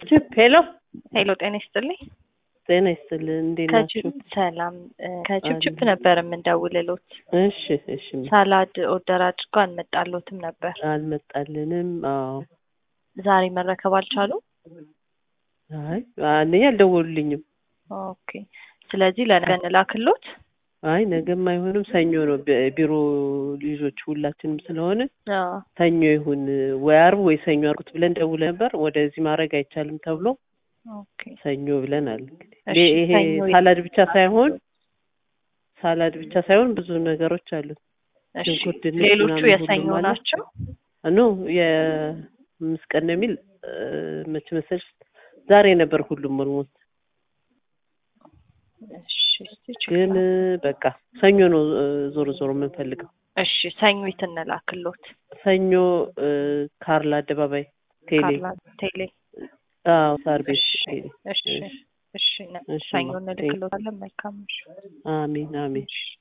ችፕ ሄሎ ሄሎ ጤና ይስጥልኝ። ጤና ይስጥልን። እንዴት ናችሁ? ከችፕ ሰላም እ፣ ከችፕችፕ ነበር የምንደውልሎት። እሺ እሺ። ሳላድ ኦርደር አድርጎ አልመጣሎትም ነበር። አልመጣልንም። አዎ። ዛሬ መረከብ አልቻሉም። አይ አንደኛ አልደወሉልኝም። ኦኬ። ስለዚህ ለነገ እንላክሎት። አይ ነገም አይሆንም፣ ሰኞ ነው። ቢ- ቢሮ ልጆች ሁላችንም ስለሆነ አዎ። ሰኞ ይሁን ወይ አርብ ወይ ሰኞ አርጉት ብለን ደውለ ነበር። ወደዚህ ማድረግ አይቻልም ተብሎ ኦኬ። ሰኞ ብለናል። እንግዲህ እሺ፣ ይሄ ሰኞ ሳላድ ብቻ ሳይሆን ሳላድ ብቻ ሳይሆን ብዙ ነገሮች አሉት። እሺ። ሽንኩርት፣ ድንች ሌሎቹ ምናምን የሰኞ ሁሉም አለ። ናቸው። ኖ የአምስት ቀን ነው የሚል እ፣ መቼ መሰልሽ ዛሬ ነበር ሁሉም ኦልሞስት እሺ። እስቲ ቼክ ግን ላድርግ። በቃ ሰኞ ነው እ፣ ዞሮ ዞሮ የምንፈልገው እሺ። ሰኞት እንላክሎት። ሰኞ እ፣ ካርል አደባባይ ቴሌ ካርላ ቴሌ። አዎ ሳር ቤት እሺ። ቴሌ እሺ። እሺ እሺ። ነ- እሺ ሰኞ ማ- እንልክሎታለን። መልካም እሺ። አሜን አሜን እሺ።